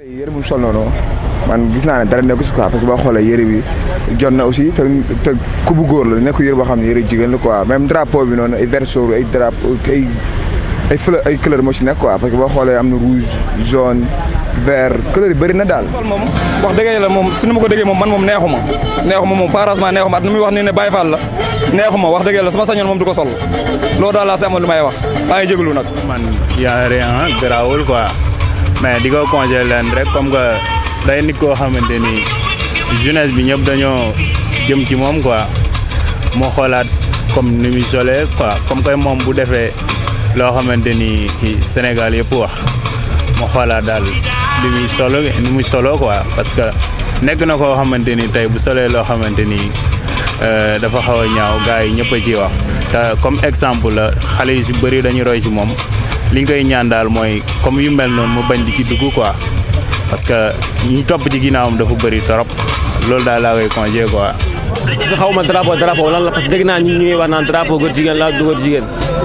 yére bu mu sol noonu man gis naa ne dara nekku si quoi parce que boo xoolee yére bi jot na aussi te te ku bu góor la nekku yére boo xam ne yére jigéen la quoi même drapeau bi noonu ay verso ay drapeau ay ay fleur ay couleur moo ci nekk quoi parce que boo xoolee am na rouge jaune vert couleur yi bëri na daal. sol moom wax dëgg yàlla moom su ma ko déggee moom man moom neexuma neexuma moom franchement neexuma at nu muy wax nii ne Baye Fall la neexuma wax dëgg yàlla sama sañoon moom du ko sol loolu daal laa si amoon li may wax maa ngi jégalu nag. man y a rien garaawul quoi mais di ko conseillé leen rek comme que day nit koo xamante ni jeunesse bi ñëpp dañoo jëm ci moom quoi moo xoolaat comme ni muy solee quoi comme que moom bu defee loo xamante ni ci Sénégal yëpp wax moo xoolaat daal li muy solo ni muy solo quoi parce que nekk na koo xamante ni tey bu solee loo xamante ni dafa xaw a ñaaw gars yi ñëpp a ciy wax te comme exemple la xale yu si bëri dañuy roy ci moom li ñu koy ñaan daal mooy comme yu mel noonu mu bañ di ci dugg quoi parce que ñi topp ci ginnaawam dafa bëri trop loolu daal laa koy conseillé quoi. parce que xaw ma drapeau drapeau lan la parce que dégg naa ñu ñuy wax naan drapeau góor jigéen la du góor jigéen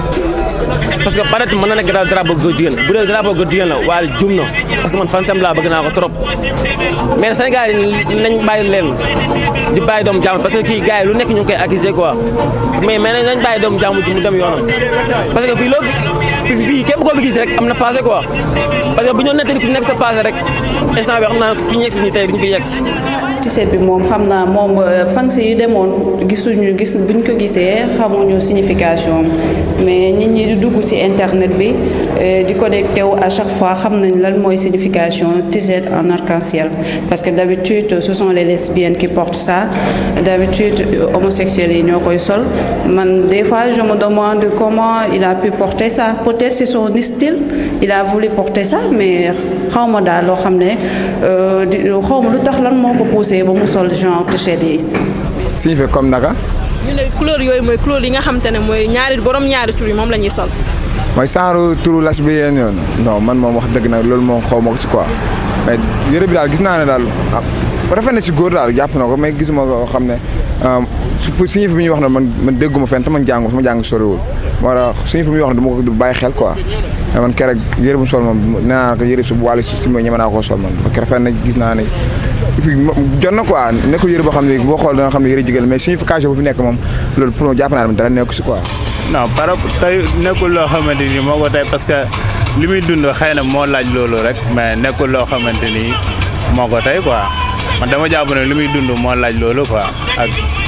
parce que peut-être mën na nekk daal drapeau góor jigéen bu dee drapeau góor jigéen la waaye jum na parce que man fan sam laa bëgg naa ko trop mais Sénégal yi nañ bàyyi leen di bàyyi doomu jàmm parce que kii gars yi lu nekk ñu ngi koy accuser quoi mais mais nañ bàyyi doomu jàmm mu dem yoonam parce que fii loo fi fii képp koo fi gis rek am na passé quoi parce que bu ñu nettali ku nekk sa passé rek instant bi xam naa fi ñu yegg si nii tey duñu fi yegg si t-shirt bi moom xam naa moom fansi yu demoon gisuñu gis buñ ko gisee xamuñu signification mais nit ñi di dugg ci internet bi di connecté wu à chaque fois xam nañ lan mooy signification t-shirt en arc-en-ciel parce que d'habitude ce sont les lesbiennes qui portent ça d'habitude homosexuels yi ñoo koy sol man des fois je me demande comment il a pu porter ça peut-être c'est son style il a voulu porter ça mais xaw ma daal loo xam ne xaw ma lu tax lan moo ko poussé ba mu sol genre t-shirt yi. signifie comme naka. ñu ne couleur yooyu mooy couleur yi nga xamante ne mooy ñaari borom ñaari tur yi moom la ñuy sol. mooy genre turu lesbienne yoon non man moom wax dëgg nag loolu moom xaw ma ko ci quoi mais yëre bi daal gis naa ne daal rafet na ci góor daal jàpp na ko mais gisuma ko xam ne pour signifie bi ñuy wax ne man man dégguma fenn te man jàngu fa ma jàng soriwul moo tax signifie bi ñuy wax ne du ma ko bàyyi xel quoi mais man keroog yëre bu sol moom nee naa ko yëre si bu wàllu si ñeme naa koo sol man parce que rafet na gis naa ne et puis jot na quoi nekkul yëre boo xam ne boo xool da nga xam ne yëre jigéen mais signification bu fi nekk moom loolu pour jàpp naa ne dara nekku si quoi. non par rapport tey nekkul loo xamante ni moo ko tey parce que li muy dund xëy na moo laaj loolu rek mais nekkul loo xamante ni moo ko tey quoi man dama jàpp ne li muy dund moo laaj loolu quoi ak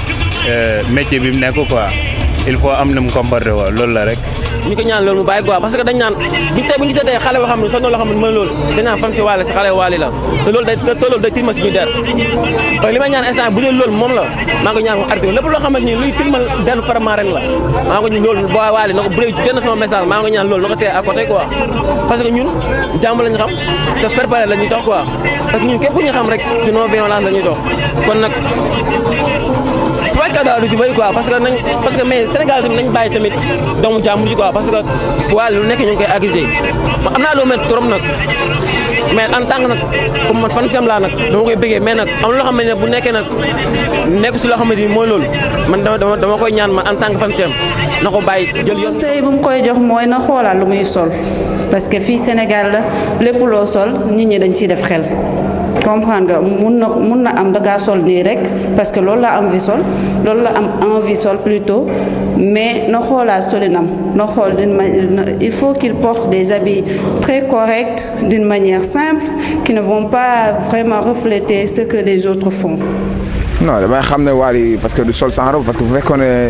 métier bi mu nekk quoi il faut am na mu comporté woo loolu la rek. ñu ko ñaan loolu mu bàyyi quoi parce que dañ naan bi tey bu ñu gisee tey xale boo xam ne sonn loo xam ne mën loolu dañ naan fan si waale si xale waale la te loolu day te loolu day tilmal suñu der parce que li may ñaan instant bu dee loolu moom la maa ngi ko ñaan mu arrêté lépp loo xamante ni luy tilmal deru Faramareen ren la maa ngi ko loolu boo waale na ko bu dee jot na sama message maa ngi ko ñaan loolu na ko tee à côté quoi parce que ñun jàmm lañu xam te fair play la ñuy dox quoi parce que ñun képp ku ñu xam rek ci non violence la ñuy dox kon nag su fekkee daal du ci bëri quoi parce que nañ parce que mais Sénégal tamit nañ bàyyi tamit doomu jàmbur ji quoi parce que waaye lu nekk ñu ngi koy accusé ma am naa loo mel trop nag mais en tant que nag comme man fan sem laa nag dama koy bëggee mais nag am loo xam ne bu nekkee nag nekk si loo xamante ni mooy loolu man dama dama koy ñaan man en tant que fan sem na ko bàyyi jël yoon. conseil bu mu koy jox mooy na xoolaat lu muy sol parce que fii Sénégal la lépp loo sol nit ñi dañ ciy def xel. comprendre nga mun na mun na am dangaa sol nii rek parce que loolu la am envie sol loolu la am envie sol plutôt mais na xoolaat solinam na xool d'une manière il faut qu'il porte des habits très corrects d'une manière simple qui ne vont pas vraiment refléter ce que les autres font. non damay xam ne Wally parce que du sol sans robe parce que bu fekkoon ne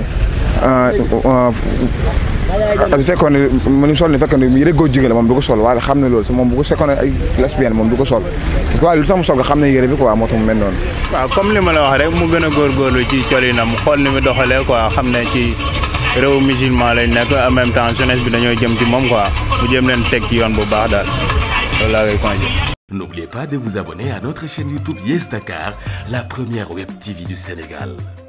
bu fekkoon ne mu sol ni fekkoon ne yëre góor jigéen la moom du ko sol Wally xam ne loolu moom bu ko fekkoon ne ay lesbienne moom du ko sol parce que Wally lu tax mu sol nga xam ne yëre bi quoi moo tax mu mel noonu. waaw comme li ma la wax rek mu gën a góorgóorlu ci colinam xool ni mu doxalee quoi xam ne ci réew musulman lañ nekk en même temps jeunesse bi dañoo jëm ci moom quoi mu jëm leen teg ci yoon bu baax daal loolu laa koy conseillé. N'oubliez pas de vous abonner à notre chaîne YouTube Yes Dakar, la première web TV du Sénégal.